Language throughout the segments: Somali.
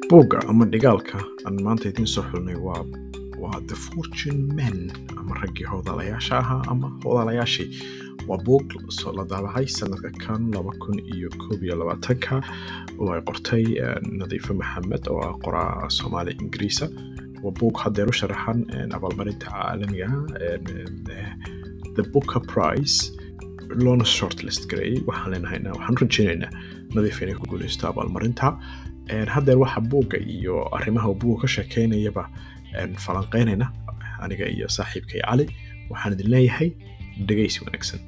buugga ama dhigaalka aan maanta idiin soo xulnay waa waa the fortune men ama raggii hoodalayaasha ahaa ama hoodalayaashii waa buug soo la daabacay sanadka kan laba kun iyo koob iyo labaatanka oo ay qortay nadiife maxamed oo ah qoraa soomaali ingiriisa waa buug haddeer u sharaxan abaalmarinta caalamiga the booker prize loona shortlist gareeyey waxaan leenahayna waxaan rajeynaynaa nadiif inay ku guuleysto abaalmarinta haddeer waxa buugga iyo arrimaha buugga ka sheekeynayaba falanqeynayna aniga iyo saaxiibkay cali waxaan idin leeyahay dhegaysi wanaagsan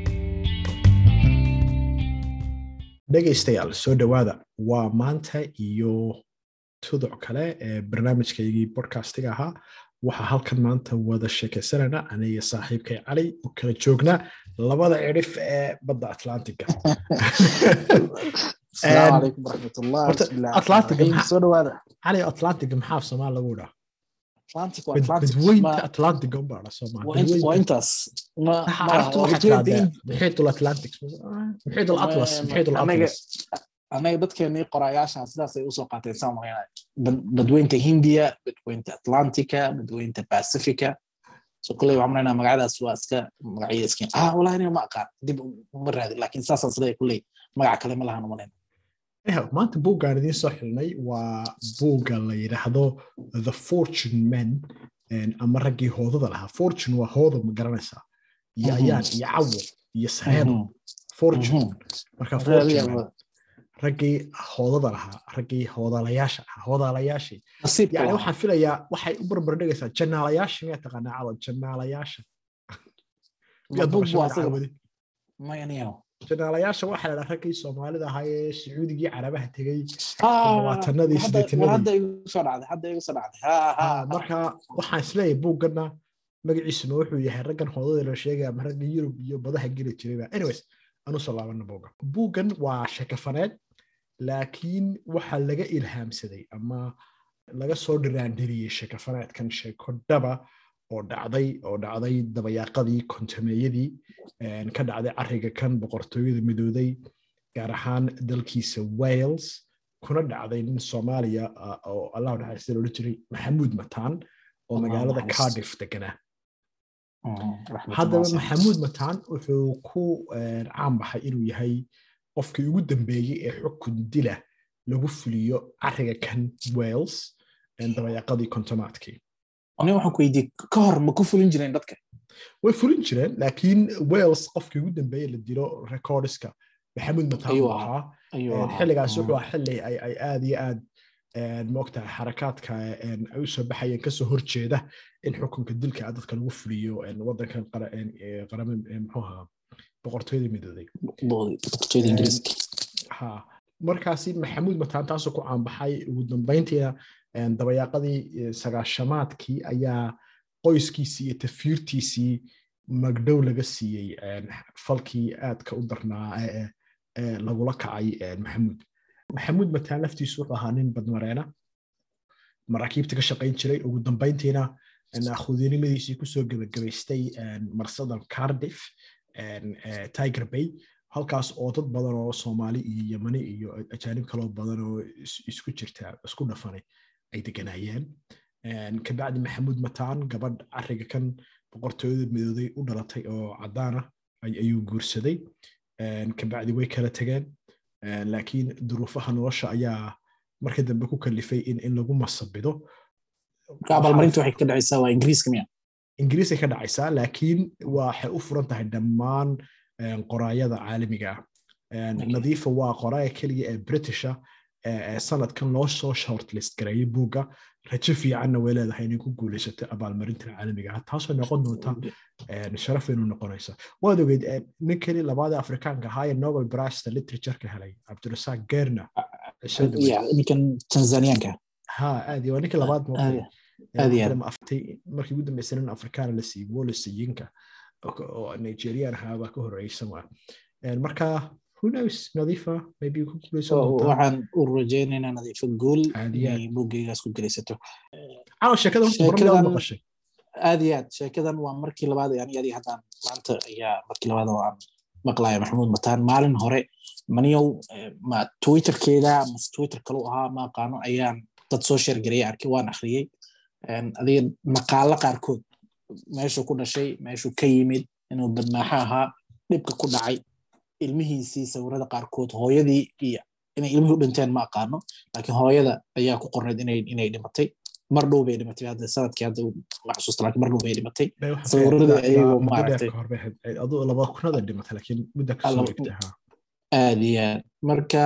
dhegaystayaal soo dhowaada waa maanta iyo tuduc kale ee barnaamijkaygii bodcastiga ahaa waxaa halkan maanta wada sheekaysanayna aniga saaxiibkay cali u kala joognaa labada cidhif ee badda atlantiga السلام عليكم ورحمة الله بسم الله الرحمن الرحيم سو دواada cali atlantiga maxaa soomaal lagu dhaa Atlantic waa Atlantic badweynta atlantiga unbaa dha soomaal waa intaas ma carabtu waxaa tirahdee muxiitul atlantic muxiitul atlas muxiitul atlas anaga dadkeenii qorayaashan sidaasay usoo qaateen saan marinaya badweynta hindiya badweynta atlantica badweynta pacifica so kulley waxaan marinaya magacadaas waa iska magacyada iskiin ah wallahi aniga ma aqaan dib uma raadin laakiin saasaan siday kulley magac kale ma lahan umalayna maanta buuggaan idiin soo xilnay waa buugga la yidhaahdo the fortune men ama raggii hoodada lahaa fortune waa hoodo ma garanaysaa iyo ayaan iyo cawo iyo sareedo fortune marka fortune raggii hoodada lahaa raggii hoodalayaasha ahaa hoodalayaashii yani waxaan filayaa waxay u barbar dhigaysaa janaalayaasha miyaa taqaanaa cawo janaalayaasha miyaad maqashay mayaniyo janaalayaasha waxaa ladhaa raggii soomaalida ahaa ee sacuudigii carabaha tegey labaatanadii sideetanadmarka waxaan isleeyahay buugganna magaciisuna wuxuu yahay raggan hoodada la sheegaya ama ragga yurub iyo badaha geli jirayba anyways anu soo laabana buugga buuggan waa sheekafaneed laakiin waxaa laga ilhaamsaday ama laga soo dhiraandiriyey sheekafaneedkan sheeko dhaba oo dhacday oo dhacday dabayaaqadii kontameeyadii ka dhacday cariga kan boqortooyada midooday gaar ahaan dalkiisa wales kuna dhacday nin soomaaliya oo allah naxariista loola jiray maxamuud mataan oo magaalada cardiff deganaa haddaba maxamuud mataan wuxuu ku caan baxay inuu yahay qofkii ugu dambeeyey ee xukun dila lagu fuliyo cariga kan wales dabayaaqadii kontomaadkii ani waxaan ku weydiiyey ka hor ma ku fulin jireen dadka way fulin jireen laakiin wales qofkii ugu dambeeye la dilo recordiska maxamuud mataan buu ahaa xilligaas wuxuu ahaa xilli ay aad iyo aad moogtahay xarakaadka ay usoo baxayeen kasoo horjeeda in xukunka dilka dadka lagu fuliyo wadankan qarame muxuuha boqortooyada midooday ha markaasi maxamuud mataan taasoo ku caanbaxay ugu dambayntiina dabayaaqadii sagaashamaadkii ayaa qoyskiisii iyo tafiirtiisii magdhow laga siiyey falkii aadka u darnaa ee lagula kacay maxamuud maxamuud mataan laftiisu wuxuu ahaa nin badmareena maraakiibta ka shaqayn jiray ugu dambayntiina khudiinimadiisii kusoo gebagabaystay marsadan cardiff tiger bay halkaas oo dad badan oo soomaali iyo yemani iyo ajaanib kaloo badan oo isku jirta isku dhafanay ay deganaayeen kabacdi maxamuud mataan gabadh cariga kan boqortooyada midooday u dhalatay oo caddaana ayuu guursaday kabacdi way kala tegeen laakiin duruufaha nolosha ayaa marka dambe ku kalifay in lagu masabido abaalmarinta waxay ka dhacaysaa waa ingiriiska miya ingiriisay ka dhacaysaa laakiin waxay u furan tahay dhammaan qoraayada caalamiga ah nadiifa waa qoraaya keliya ee britisha sanadkan loo soo shortlist gareeyay buugga rajo fiicanna way leedahay inay ku guulaysato abaalmarintan caalamiga ah taasoo noqon doonta sharaf inuu noqonaysa waad ogeyd nin keli labaada afrikaanka ahaa ee nobel brista literatureka helay cabdirasaaq gerna ninkan tanzaniyaanka ha aad waa ninka labaad markii ugu dambeysay nin afrikaana la siiyey wallace yinka oo nigerian ahaa baa ka horeysan waa marka who knows nadiifa maybe ku guulaysan doontaa waxaan u rajaynaynaa nadiifa guul inay buggeygaas ku gelaysato caawa sheekada horta maqashay aad iyo aad sheekadan waa markii labaad yani adi haddaan maanta ayaa markii labaad oo aan maqlaya maxamuud mataan maalin hore maniyow ma twitterkeeda mase twitter kalu ahaa ma aqaano ayaan dad soo sheergaraya arkay waan akhriyey adiga maqaalo qaarkood meeshuu ku dhashay meeshuu ka yimid inuu badmaaxo ahaa dhibka ku dhacay ilmihiisii sawirada qaarkood hooyadii iyo inay ilmihii u dhinteen ma aqaano laakiin hooyada ayaa ku qornayd inay dhimatay mar dhow bay dhimatay hadda sanadkii hadda ma xasuusta laakiin mar dhow bay dhimatay sawirada ayagoo maaragtay aduu laba kunada dhimatay laakiin mudda kasoo egtay ha aad iyo aad marka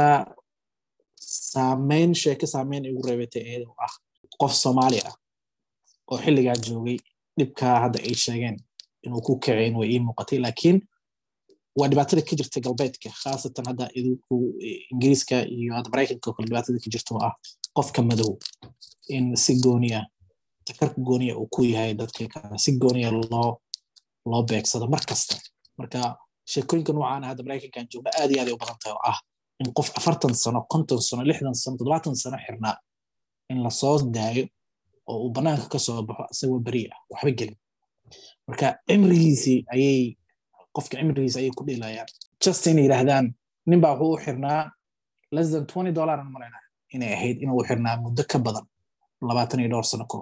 saameyn sheeke saameyn igu reebatay iyada oo ah qof soomaali ah oo xilligaa joogay dhibkaa hadda ay sheegeen inuu ku kaceyn way ii muuqatay laakiin waa dhibaatada ka jirta galbeedka khaasatan hadda idinku ingiriiska iyo hadda maraykanka oo kale dhibaatada ka jirta oo ah qofka madow in si gooniya takarka gooniya uu ku yahay dadka kale si gooniya loo loo beegsado mar kasta marka sheekooyinka noocaana hadda maraykankan joogna aad iyo aad ay u badan tahay oo ah in qof afartan sano konton sano lixdan sano toddobaatan sano xirnaa in lasoo daayo oo uu bannaanka ka soo baxo isagoo beri ah waxba gelin marka cimrigiisii ayay qofka cimrigiisa ayay ku dhilayaan just inay yidhaahdaan ninbaa wuxuu u xirnaa less than twenty dollar an malayna inay ahayd inuu xirnaa muddo ka badan labaatan iyo dhowr sano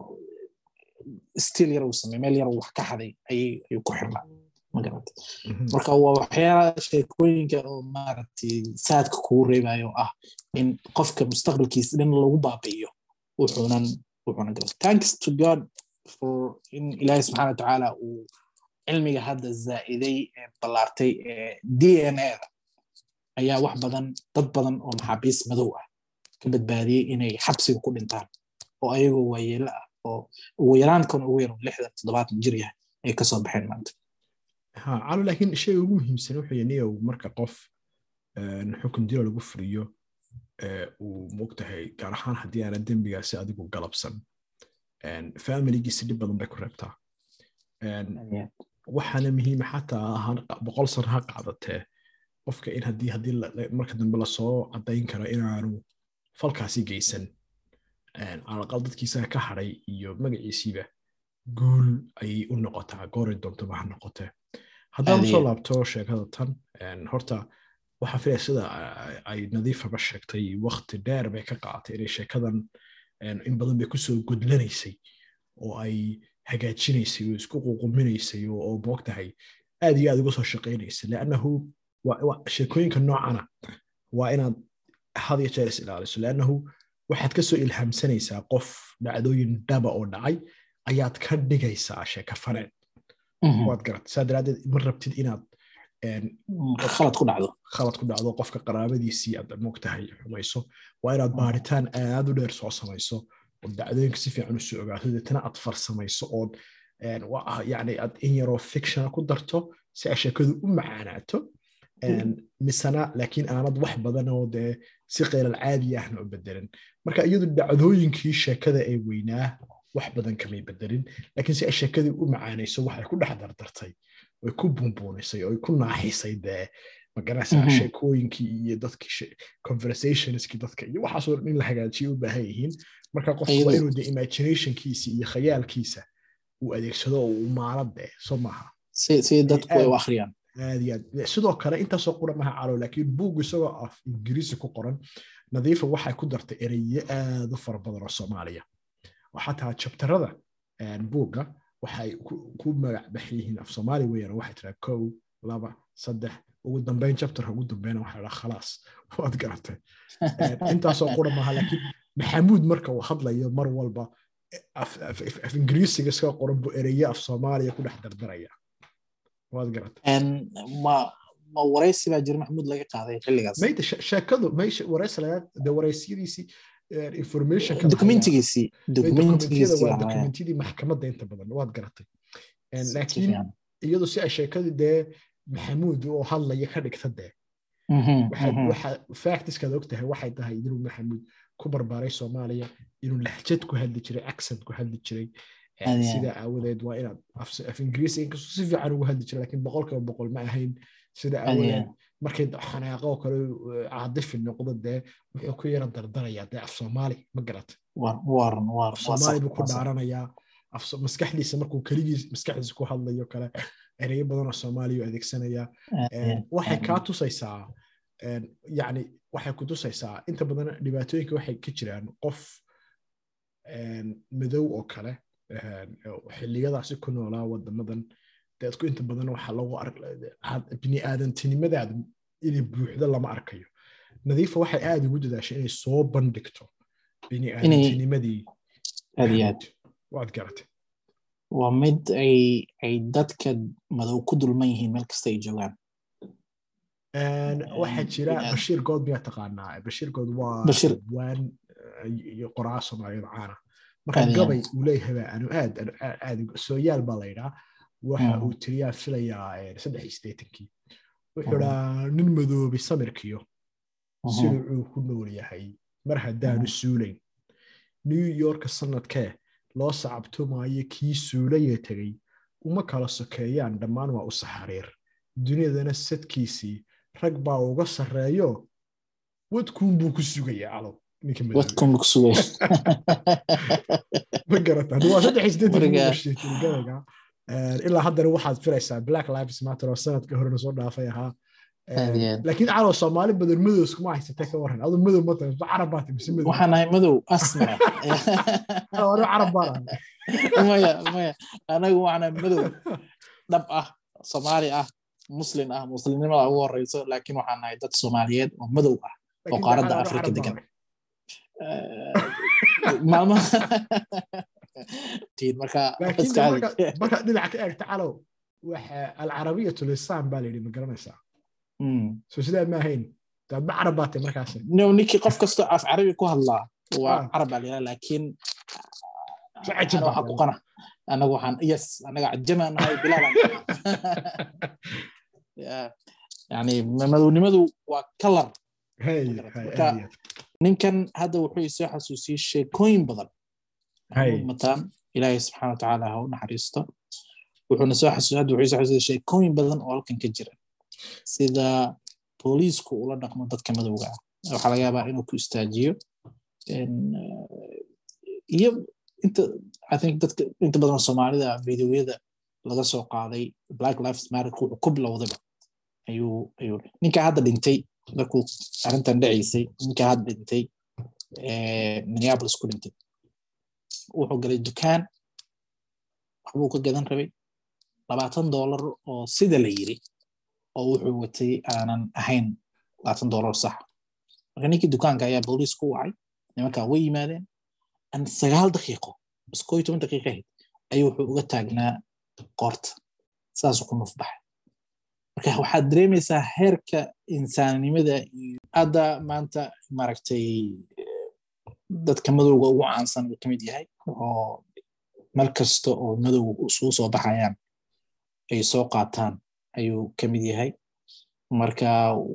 still yar uu samey meel yar uu wax ka xaday ayuu ku xirnaa magarata marka waa waxyaala sheekooyinka oo maaragtay saadka kugu reebayo ah in qofka mustaqbalkiisa dhan lagu baabi'iyo wuxuunan wuxuunan gala thanks to god for in ilaahi subxaana watacaala uu cilmiga hadda zaa'iday ee ballaartay ee d n a da ayaa wax badan dad badan oo maxaabiis madow ah ka badbaadiyey inay xabsiga ku dhintaan oo ayagoo waayeelo ah oo ugu yaraankan ugu yar lixdan toddobaatan jir yahay ay kasoo baxeen maanta ha calo laakiin shayga ugu muhiimsan wuxuu yahay niyow marka qof xukun dilo lagu furiyo uu mogtahay gaar ahaan haddii aana dembigaasi adigu galabsan familigiisi dhib badan bay ku reebtaa waxaana muhiima xataa boqol sano ha qaadatee qofka in haddii haddii marka dambe lasoo caddayn karo inaanu falkaasi geysan calaqal dadkiisaga ka hadhay iyo magaciisiiba guul ayay u noqotaa gooray doontoba ha noqotee haddaan usoo laabto sheekada tan horta waxaa filaya sida ay nadiifaba sheegtay wakti dheer bay ka qaaatay inay sheekadan in badan bay kusoo gudlanaysay oo ay hagaajinaysay oo isku ququminaysay oo moogtahay aad iyo aad uga soo shaqaynaysay leannahu sheekooyinka noocana waa inaad had iyo jeer is ilaaliso leannahu waxaad ka soo ilhaamsanaysaa qof dhacdooyin dhaba oo dhacay ayaad ka dhigaysaa sheeka faneed waad garat saa daraaddeed ma rabtid inaad khalad ku dhacdo khalad ku dhacdo qofka qaraabadiisii aad moogtahay xumayso waa inaad baaritaan aad u dheer soo samayso oo dacdooyinka si fiican u soo ogaato deetana aad farsamayso ood yani aad in yaroo fictiona ku darto si ay sheekadu u macaanaato misana laakiin aanad wax badan oo dee si qeylal caadi ahna u bedelin marka iyadu dhacdooyinkii sheekada ee weynaa wax badan kamay bedelin laakiin si ay sheekadii u macaanayso waxay ku dhex dardartay way ku buunbuunisay oo ku naaxisay dee magaraysaa sheekooyinkii iyo dadkii conversationskii dadka iyo waxaasoo dhan in la hagaajiyo u baahan yihiin marka qof waa inuu de imaginationkiisa iyo khayaalkiisa uu adeegsado oo uu maalo dee soo maaha si dadku ay u akhriyaan aad iyo aad sidoo kale intaasoo qura maha calo laakiin buug isagoo af ingiriisi ku qoran nadiifa waxay ku dartay ereyo aad u fara badan oo soomaaliya oo xataa jabtarada buugga waxay ku magac baxan yihiin af soomaali weeyaan waxay tiraa kow laba saddex ugu dambeyn chapterka ugu dambeyna waxaa dhaa khalaas waad garatay intaasoo qura maaha laakiin maxamuud marka uu hadlayo mar walba af ingiriisiga iska qoran buu ereye af soomaaliya ku dhex dardaraya waad garatay ma ma waraysi baa jira maxamuud laga qaaday xilligaas mayda sheekadu meysha waraysi laga de waraysiyadiisii informationka dokumentigiisii dokumentigiisii waa dokumentiyadii maxkamadda inta badan waad garatay laakiin iyadu si ay sheekadii dee maxamuud oo hadlaya ka dhigta dee waxa factiskaad og tahay waxay tahay inuu maxamuud ku barbaaray soomaaliya inuu lahjad ku hadli jiray accent ku hadli jiray sida aawadeed waa inaad af ingiriisi inkastoo si fiican ugu hadli jiray laakiin boqolkiiba boqol ma ahayn sida aawadeed markay xanaaqo oo kale caadifi noqdo dee wuxuu ku yara dardarayaa dee af soomaali ma garata soomaali buu ku dhaaranayaa maskaxdiisa markuu keligiis maskaxdiisa ku hadlayo kale ereyo badan oo soomaaliya adeegsanaya waxay kaa tusaysaa yani waxay ku tusaysaa inta badan dhibaatooyinka waxay ka jiraan qof madow oo kale xilliyadaasi ku noolaa wadamadan dadku inta badan waxa lagu biniaadantinimadaada inay buuxdo lama arkayo nadiifa waxay aad ugu dadaashay inay soo bandhigto biniaadantinimadii waad garatay waa mid ay ay dadka madow ku dulman yihiin meel kasta ay joogaan waxaa jira bashiir good miyaa taqaanaa bashiir good waa waan iyo qoraa soomaaliyad caana marka gabay uu leeyahay anu aad aad sooyaal baa la yidhaa waxa uu tiriyaa filayaa saddex iyo sideetankii wuxuu dhaa nin madoobay samirkiyo siduu uu ku nool yahay mar haddaanu suulayn new york sanadkee loo sacabtumaayo kii suulaya tegey uma kala sokeeyaan dhammaan waa u saxariir duniyadana sadkiisii rag baa uga sarreeyo wadkuun buu ku sugayaa alow ma garata waa saddex sideetangabayga ilaa haddana waxaad filaysaa black lives matter oo sanadka horena soo dhaafay ahaa laakiin calow soomaali badan madow iskuma haysatee ka waran adu madow ma tahay carab baa mise madow waxaan ahay madow asmara anu carab baan ahay maya maya anagu waxaan ahay madow dhab ah soomaali ah muslim ah muslimnimada ugu horeyso laakiin waxaan nahay dad soomaaliyeed oo madow ah oo qaaradda afrika degan maalmaha marka dhinaca ka eegta calow waxa alcarabiyatu lisaan baa layidhi ma garanaysaa so sidaa ma ahayn daadba carab baa tay markaas no ninkii qof kastoo af carabi ku hadlaa waa carab baa layidhaa laakiin waxaa ku qana anagu waxaan yes anaga cajamaan nahay bilaalan yani madownimadu waa kalar ninkan hadda wuxuu isoo xasuusiyey sheekooyin badan mataan ilaahay subxaana watacaala ha u naxariisto wuxuuna soo xasuus hadda wuxuu isoo xasuusiyey sheekooyin badan oo halkan ka jira sida booliisku ula dhaqmo dadka madowga ah waxaa laga yaabaa inuu ku istaajiyo iyo inta i think dadka inta badan soomaalida videoyada laga soo qaaday black lives matter wuxuu ku bilowdayba ayuu ayuu ninka hadda dhintay markuu arrintan dhacaysay ninka hadda dhintay minneapolis ku dhintay wuxuu galay dukaan waxbuu ka gadan rabay labaatan dollar oo sida la yiri oo wuxuu watay aanan ahayn labaatan dollar sax marka ninkii dukaanka ayaa booliis ku wacay nimankaa way yimaadeen an sagaal daqiiqo bas koo iyo toban daqiiqa ahayd ayuu wuxuu uga taagnaa qoorta saasuu ku nuf baxay marka waxaad dareemaysaa heerka insaanimada iyo hadda maanta maaragtay dadka madowga ugu caansan uu ka mid yahay oo meel kasta oo madow isugu soo baxayaan ay soo qaataan ayuu ka mid yahay marka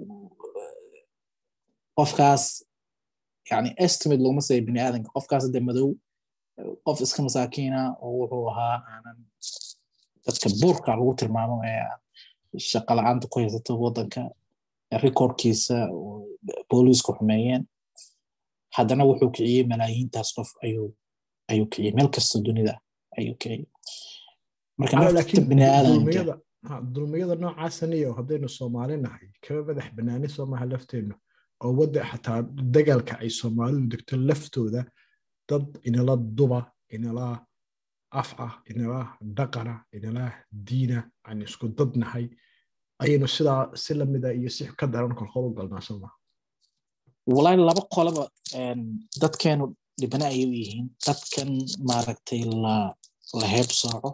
qofkaas yani estimate looma saya bini aadanka qofkaas de madow qof iska masaakiina oo wuxuu ahaa aanan dadka buurka lagu tilmaamo ee shaqa la-aanta ku haysato waddanka recordkiisa booliisku xumeeyeen haddana wuxuu kiciyey malaayiintaas qof ayuu ayuu kiciyey meel kasta dunida ayuu kiciyey marka nafta bini aadanka dulmiyada noocaasaniyo haddaynu soomaali nahay kaba madax banaani soo maha lafteennu oo wadda xataa dagaalka ay soomaalidu degto laftooda dad inala duba inala af ah inala dhaqana inala diina aan isku dad nahay ayaynu sidaa si lamida iyo si ka daran kolkol u galnaa soo maha walahi laba qolaba dadkeenu dhibana ayay u yihiin dadkan maaragtay la la heeb sooco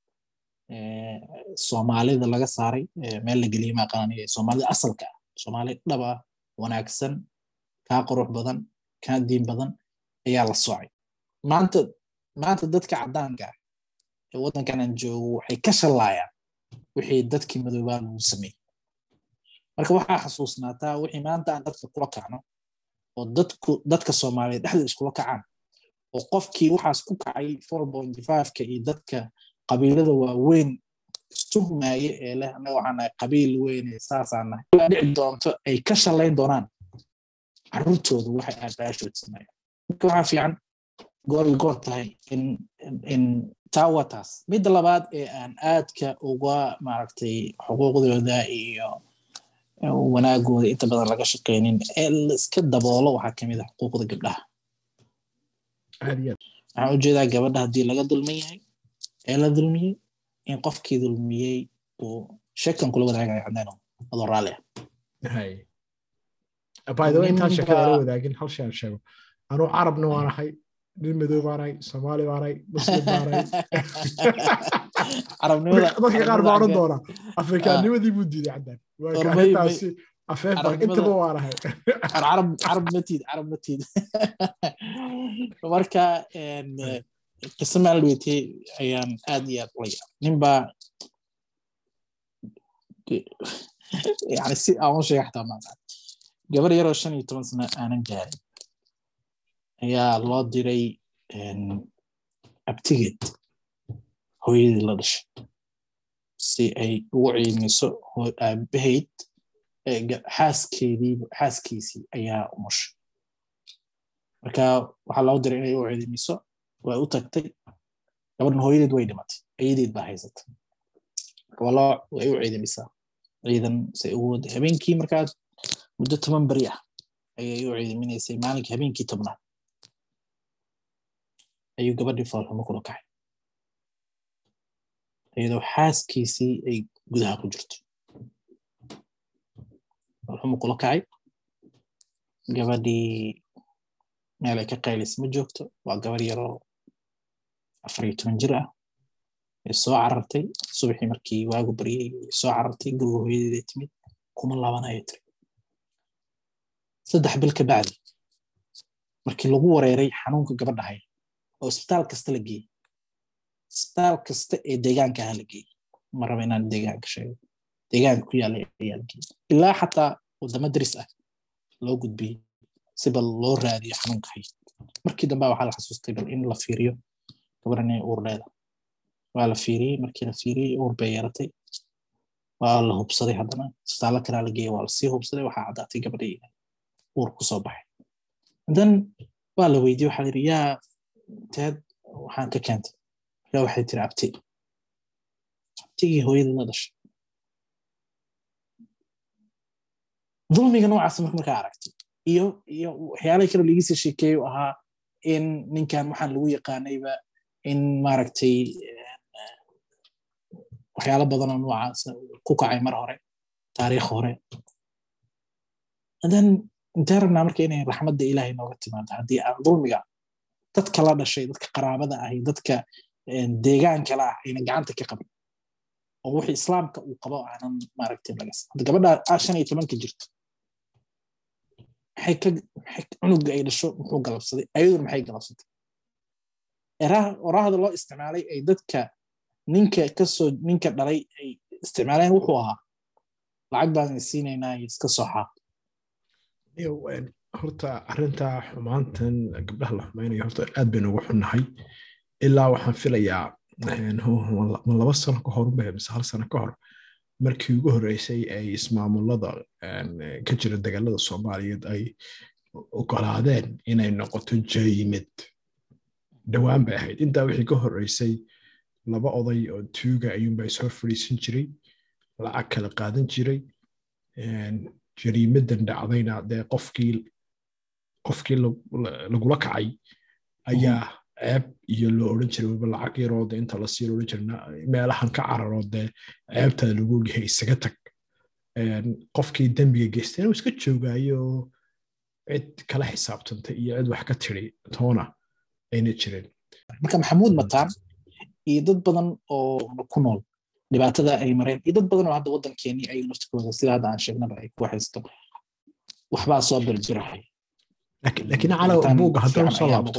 soomaalida laga saaray meel la geliyey maqaaniya soomaalida asalka ah soomaali dhaba wanaagsan kaa qurux badan kaa diin badan ayaa la soocay maanta maanta dadka caddaanka ah ee waddankan aan joogo waxay ka shallaayaan wixii dadkii madoobaa lagu sameeyey marka waxaa xasuusnaataa wixii maanta aan dadka kula kacno oo dadku dadka soomaaliyeed dhexda iskula kacaan oo qofkii waxaas ku kacay four point five-ka iyo dadka qabiilada waaweyn istuhmaaye ee leh annaga waxaan nahay qabiil weyn saasaan nahay dhici doonto ay ka shallayn doonaan carruurtoodu waxay aabaashood sameeyaan marka waxaa fiican goor goor tahay in in taa waa taas midda labaad ee aan aadka uga maaragtay xuquuqdooda iyo wanaagooda inta badan laga shaqeynin ee laiska daboolo waxaa kamid a xuquuqda gabdhaha waxaan ujeedaa gabadha haddii laga dulman yahay ee la dulmiyey in qofkii dulmiyey uu sheekan kula wadaagayo caddeeno adoo raalli ah bydawa intaan sheekada ala wadaagin hal shay aan sheego anuu carabna waan ahay nin madow baan ahay soomaali baan ahay muslim baan ahay dadka qaar baa odhan doonaa afrikaannimadii buu diiday caddaan waaintaasi afeef baan intaba waan ahay carab matid carab matid marka qiso maalweetey ayaan aad iyo aad ula yaab ninbaa yani si aan u sheega xataa maaqaan gabar yaroo shan iyo toban sano aanan gaarin ayaa loo diray abtigeed hooyadii la dhashay si ay ugu ciidmiso aabahayd xaaskeedii xaaskiisii ayaa umushay marka waxaa loo diray inay u ciidmiso way u tagtay gabadhan hooyadeed way dhimatay ayadeed baa haysata waloo way u ciidamisaa ciidan say ugu wada habeenkii markaa muddo toban beri ah ayay u ciidaminaysay maalinkii habeenkii tobnaad ayuu gabadhii foolxumo kula kacay iyadoo xaaskiisii ay gudaha ku jirto foolxumo kula kacay gabadhii meel ay ka qaylis ma joogto waa gabar yaroo afar iyo toban jir ah ay soo carartay subaxii markii waagu baryay soo carartay guriga hooyadeeda timid kuma laabanayo tiri saddex bil ka bacdi markii lagu wareeray xanuunka gabadha hay oo isbitaal kasta la geeyey isbitaal kasta ee deegaanka aha la geeyey ma raba inaan deegaanka sheego deegaanka ku yaalla ayaa la geeyey ilaa xataa wadamo daris ah loo gudbiyey si bal loo raadiyo xanuunka hay markii dambe waxaa la xasuustay bal in la fiiriyo gabadhan inay uur leeda waa la fiiriyey markii la fiiriyey uur bay yeeratay waa la hubsaday haddana isbitaallo kalaa la geeyey waa lasii hubsaday waxaa caddaatay gabadhii uur kusoo baxay then waa la weydiye waxaa yidhi yaa teed waxaan ka keentay yaa waxay tiri abti abtigii hooyada la dhashay dulmiga noocaas marka markaa aragtay iyo iyo waxyaalaha kale lagiisii sheekeeyo ahaa in ninkan waxaan lagu yaqaanayba in maaragtay waxyaalo badanoo noocaas ku kacay mar hore taariikh hore then intee rabnaa marka inay raxmadda ilaahay nooga timaado haddii aan dulmiga dadka la dhashay dadka qaraabada ahi dadka deegaanka la ah ayna gacanta ka qabin oo wixii islaamka uu qabo aanan maaragtay lagas hadda gabadha shan iyo tobanka jirto maxay ka cunuga ay dhasho muxuu galabsaday ayaduna maxay galabsatay oraahda loo isticmaalay ay dadka ninka kasoo ninka dhalay ay isticmaaleen wuxuu ahaa lacag baan siinaynaa iska soo xaaq horta arrinta xumaantan gabdhaha la xumaynayo horta aad baynu ugu xunnahay ilaa waxaan filayaa ma laba sano ka hor ubahe mise hal sano ka hor markii ugu horreysay ay ismaamulada ka jira dagaalada soomaaliyeed ay ogolaadeen inay noqoto jaymid dhowaan bay ahayd intaa wixii ka horreysay laba oday oo tuuga ayuunbaa ishor fadhiisan jiray lacag kala qaadan jiray jariimadan dhacdayna dee qofkii qofkii lagula kacay ayaa ceeb iyo loo odhan jiray waba lacag yaroo de inta la sii odhan jirna meelahan ka cararoo dee ceebtaa lagu ogyahay isaga tag qofkii dembiga geystayna iska joogaayo cid kala xisaabtantay iyo cid wax ka tiri toona ayna jireen marka maxamuud mataan iyo dad badan oo ku nool dhibaatada ay mareen iyo dad badan oo hadda waddankeenii ay naftikooda sida hadda aan sheegnaba ay ku haysto waxbaa soo berjirahay laakiin calaw buugga haddaan soo laabto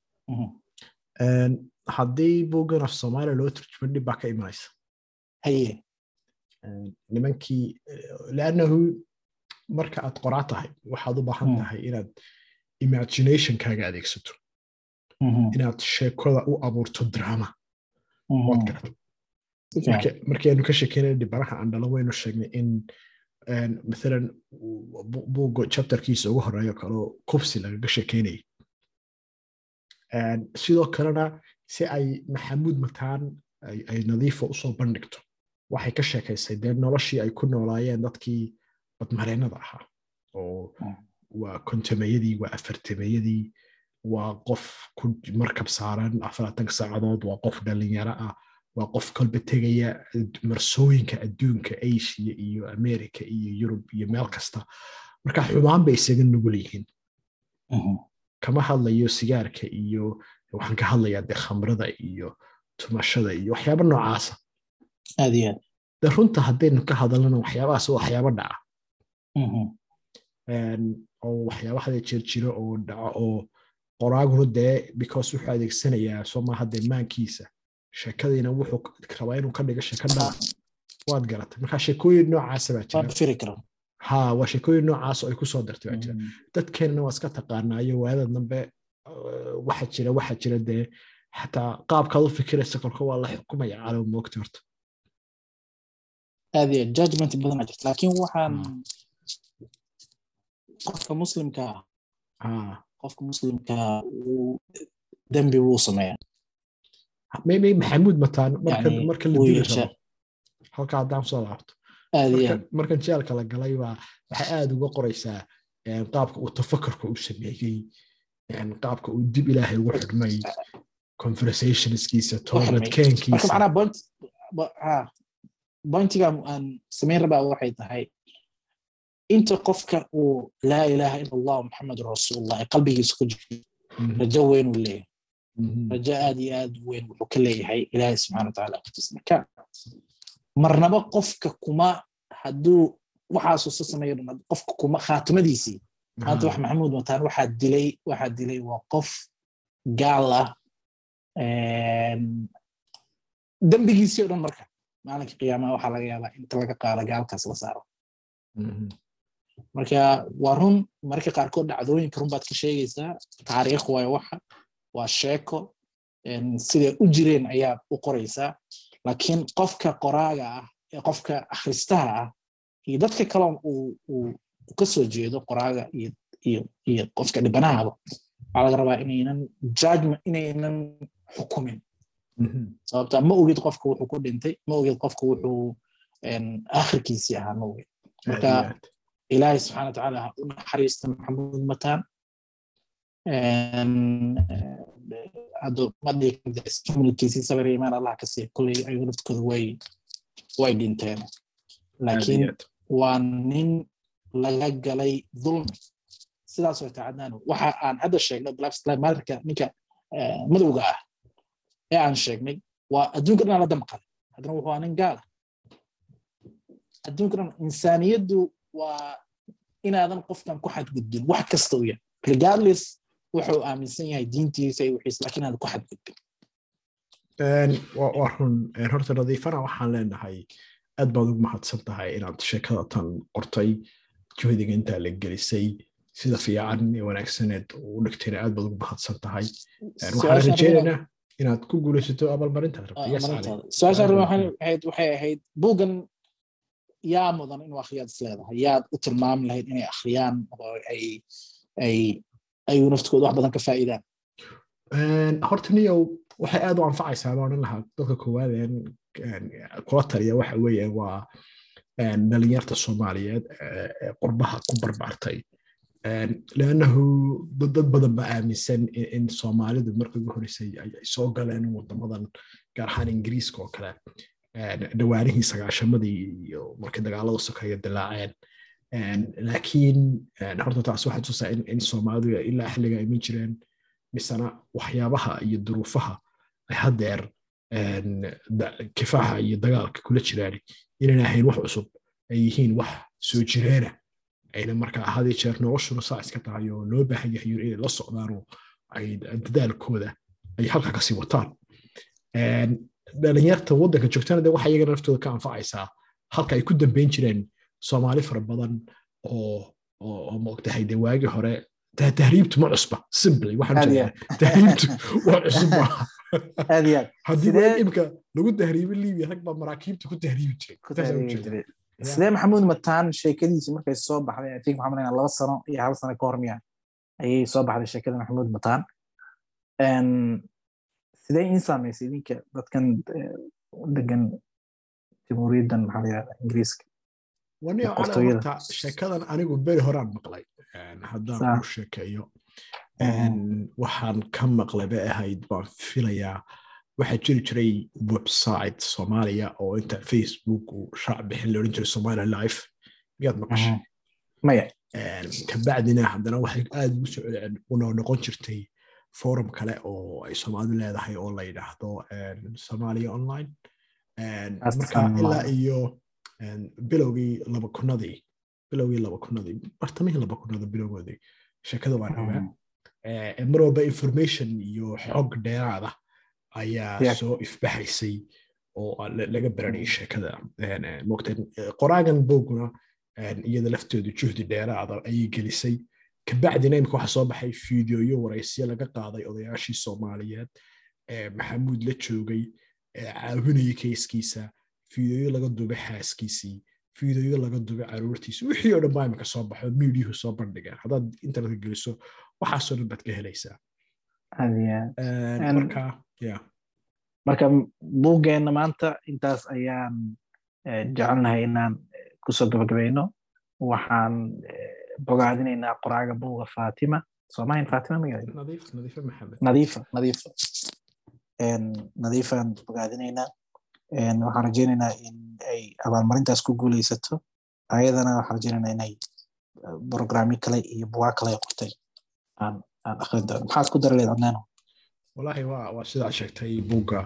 haddii buuggan af soomaaliya loo turjuman dhib baa ka imanaysa haye nimankii leannahu marka aad qoraa tahay waxaad u baahan tahay inaad imaginationkaaga adeegsato inaad sheekada u abuurto drama waad garata markaynu ka sheekeynay dhibanaha aan dhalo waynu sheegnay in maalan buugga chapterkiisa ugu horeeyo kaleo kubsi lagaga sheekeynayay sidoo kalena si ay maxamuud mataan ay nadiifa usoo bandhigto waxay ka sheekaysay dee noloshii ay ku noolaayeen dadkii badmareennada ahaa oo waa kontameeyadii waa afartameeyadii waa qof ku markab saaran afaraatanka saacadood waa qof dhalinyaro ah waa qof kolba tegaya marsooyinka adduunka asia iyo america iyo yurub iyo meel kasta marka xumaan bay isaga nugul yihiin kama hadlayo sigaarka iyo waxaan ka hadlayaa dee khamrada iyo tumashada iyo waxyaaba noocaasa aad iyo aad de runta haddaynu ka hadalana waxyaabahaas waa waxyaaba dhaca oo waxyaaba hadee jeer jiro oo dhaco oo qoraaguna dee because wuxuu adeegsanayaa soo maaha dee maankiisa sheekadiina wuxuu rabaa inuu ka dhigo sheeko dhan waad garatay marka sheekooyin noocaasa baa jira firi karo ha waa sheekooyin noocaas oo ay kusoo dartay baa jira dadkeenana waa iska taqaanaayo waayada dambe waxa jira waxa jira dee xataa qaabkaad u fikiraysa kolka waa la xukumaya calow moogta horta aad iyo judgment badan jirta laakiin waxaan qofka muslimka qofka muslimka dembi wuu sameeyaa maybe maxamuud mataan marka la dili rabo halka haddaan soo laabto markan jeelka la galay baa waxay aad uga qoraysaa qaabka uu tafakarka u sameeyey qaabka uu dib ilaahay ugu xidhmay conversationskiisa toobadkeenkiisa bointiga aan samayn rabaa waxay tahay inta qofka uu laa ilaaha ila allah maxamedun rasuulullah ee qalbigiisa ku jiro rajo weyn uu leeyahay rajo aad iyo aad weyn wuxuu ka leeyahay ilaahay subxana wataala agtiisa marka marnaba qofka kuma hadduu waxaasuu sa sameeyo dhan qofka kuma khaatimadiisii maanta wax maxamuud mataan waxaa dilay waxaa dilay waa qof gaal ah dembigiisii o dhan marka maalinka qiyaamaha waxaa laga yaabaa inta laga qaado gaalkaas la saaro marka waa run marka qaarkood dhacdooyinka run baad ka sheegaysaa taariikh waayo waxa waa sheeko siday u jireen ayaad u qoraysaa laakiin qofka qoraaga ah ee qofka akhristaha ah iyo dadka kaloo uu ka soo jeedo qoraaga iyo qofka dhibanahaba waxaa laga rabaa inaynan judgment inaynan xukumin sababta ma ogid qofka wuxuu ku dhintay ma ogid qofka wuxuu akhirkiisii ahaa ma ogid marka ilaahay subxana watacaala ha u naxariista maxamuud mataan madhikiisii sabir imaan allah ka siiya kulley ayagu naftooda way way dhinteen laakiin waa nin laga galay dulmi sidaas way tacadnaan waxa aan hadda sheegnay blackmaterka ninka madowga ah ee aan sheegnay waa adduunka dhan la damqaday haddana wuxuu aa nin gaala adduunka dhan insaaniyaddu waa inaadan qofkan ku xadgudbin wax kasta u yahay regardless wuxuu aaminsan yahay diintiisa iyo wixiis laakiin aadan ku xadgudbin waa run horta nadiifana waxaan leenahay aad baad ugu mahadsan tahay inaad sheekada tan qortay juhdiga intaa la gelisay sida fiican ee wanaagsaneed u dhigtayna aad baad ugu mahadsan tahay waxaan rajeynaynaa inaad ku guulaysato abaalmarintaad rabtay waxay ahayd buuggan yaa mudan inuu akhriyaad is leedahay yaad u tilmaami lahayd inay akhriyaan oo ay ay ayuu naftooda wax badan ka faa'iidaan horta niyow waxay aad u anfacaysaa baan odhan lahaa dadka koowaad kula taliya waxa weeye waa dhalinyarta soomaaliyeed ee qurbaha ku barbaartay leannahu dad badan ba aaminsan in soomaalidu markii ugu horeysay ay soo galeen wadamadan gaar ahaan ingiriiska oo kale dhawaanihii sagaashamadii iyo markii dagaalada sokeeya dilaaceen laakiin horta taas waxay tusaa in soomaalidu ilaa xilliga iman jireen misena waxyaabaha iyo duruufaha ay haddeer kifaaxa iyo dagaalka kula jiraan inayna ahayn wax cusub ay yihiin wax soo jireena ayna markaa hadii jeer noloshuna saa iska tahay oo loo baahan yahay inay la socdaanoo ay dadaalkooda ay halka kasii wataan dhalinyarta waddanka joogtana de waxa iyagana naftooda ka anfacaysaa halka ay ku dambeyn jireen soomaali fara badan oo oo moogtahay de waagii hore tahriibtu ma cusba simply waxaan jeedaa tahriibtu waa cusub maaha haddii waa imka lagu tahriibin libiya rag baa maraakiibta ku tahriibi jiray sidee maxamuud mataan sheekadiisii markay soo baxday i think waxaan malaynaa laba sano iyo hal sano ka hor miya ayay soo baxday sheekada maxamuud mataan sidee in saamaysay idinka dadkan degan jamhuuriyaddan maxaa la yihahda ingiriiska wani horta sheekadan anigu beri horaan maqlay haddaan ku sheekeeyo waxaan ka maqlay bay ahayd baan filayaa waxaa jiri jiray website soomaaliya oo inta facebook uu shaac bixin laodhan jiray somalia life miyaad maqashay maya kabacdina haddana waxay aad ugu soo una noqon jirtay forum kale oo ay soomaalidu leedahay oo la yidhaahdo somalia online marka ilaa iyo bilowgii laba kunadii bilowgii laba kunadii bartamihii laba kunada bilowgoodii sheekada waan ogaa mar walba information iyo xog dheeraada ayaa soo ifbaxaysay oo laga baranayay sheekada mogta qoraagan booguna iyada lafteedu juhdi dheeraada ayay gelisay kabacdina imika waxa soo baxay fideoyo waraysyo laga qaaday odayaashii soomaaliyeed maxamuud la joogay caawinayay keyskiisa fideoyo laga dubay xaaskiisii fideoyo laga dubay caruurtiisi wixii oo dhan baa imika soo baxo miidiyuhu soo bandhigeen haddaad internetka geliso waxaasoo dhan baad ka helaysaa marka buuggeenna maanta intaas ayaan jecelnahay inaan kusoo gabagabayno waxaan bogaadinaynaa qoraaga buuga fatima soomahin fatima magaranadiifa nadiifa nadiifaan bogaadinaynaa waxaan rajaynaynaa in ay abaalmarintaas ku guuleysato ayadana waxaan rajaynaynaa inay programyo kale iyo bugaa kale qortay aan aan akhrin doono maxaad ku dara leed adnaano wallaahi waa waa sidaa sheegtay buugga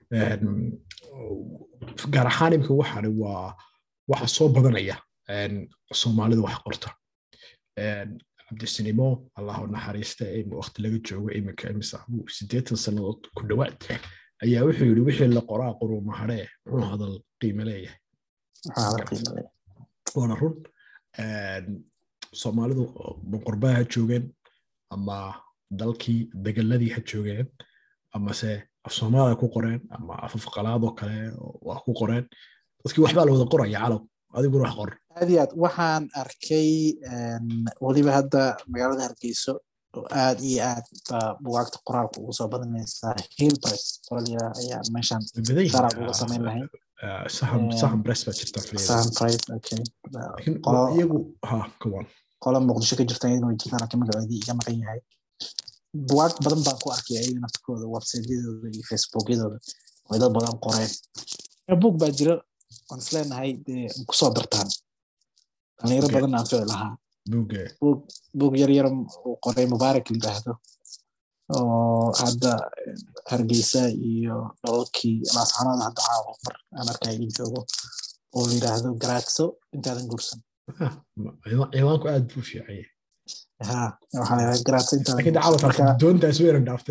gaar ahaan imika waxani waa waxa soo badanaya soomaalida wax qorta cabdisinimo allahu naxariista waqti laga joogo iminka imisa sideetan sannadood ku dhowaad ayaa wuxuu yidhi wixii la qoraa quruuma hadhee muxuu hadal qiime leeyahay waana run soomaalidu boqorbaha ha joogeen ama dalkii degeladii ha joogeen amase af soomaalia ku qoreen ama afafqalaadoo kale waa ku qoreen dadkii waxbaa la wada qoraya calow adiguna wax qor aad iyo aad waxaan arkay weliba hadda magaalada hargeyso oo aad iyo aad baa bugaagta qoraalka ugu soo badanaysaa hillpress qoralyaa ayaa meeshan sharac uga samayn lahayn sahan press baa jirta sahan price okay iyagu ha kawan qola muqdisho ka jirta iyaduna way jirtaan laakiin magacoodii iga maqan yahay bugaag badan baan ku arkay ayaga naftkooda websiteyadooda iyo facebookyadooda way dad badan qoreen buug baa jira waan isleenahay dee kusoo dartaan dhalinyaro badan aan fici lahaa buug yar yar uu qoray mubaarak yidhaahdo oo hadda hargeysa iyo dholalkii laascanood hadda caawa mar aan arkay in joogo oo la yidhaahdo garaadso intaadan guursan ciwaanku aad buu fiicanya ha waxaa la garaadso laakiin dacawad doontaas weyna dhaaftay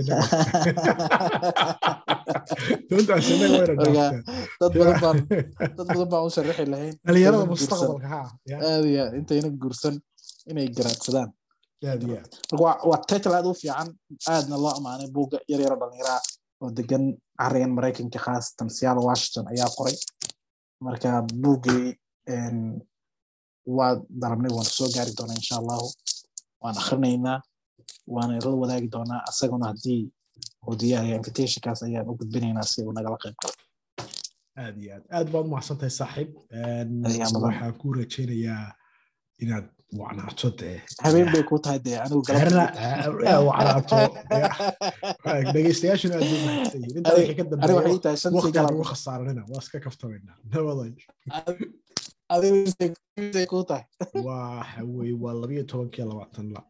doontaas inaga weyna dhaaftay dad badan baan dad badan baan u sharaxi lahayn dhalinyarada mustaqbalka ha aad iyo aad intayna guursan inay garaadsadaan aad iyo aad marka waa title aad u fiican aadna loo amaanay buugga yar yaro dhallinyaraa oo degan carigan maraykanka khaasatan seattle washington ayaa qoray marka buuggii waa darabnay waana soo gaari doonaa insha allahu waan akhrinaynaa waana la wadaagi doonaa asaguna haddii uu diyaariya invitationkaas ayaan u gudbinaynaa si uu nagala qayb galo aad iyo aad aad baad umahadsantahay saaxiib waxaan ku rajaynayaa inaad wacnaato dee habeen bay ku tahay dee anigu wacnaato dhegeystayaashuna aad bay mahadsan yihiin intaa wixii ka dambeeya waqtigaan ugu khasaaranina waa iska kaftamaynaa nabaday adigu ku tahay waxa weye waa labiyo tobankii labaatan la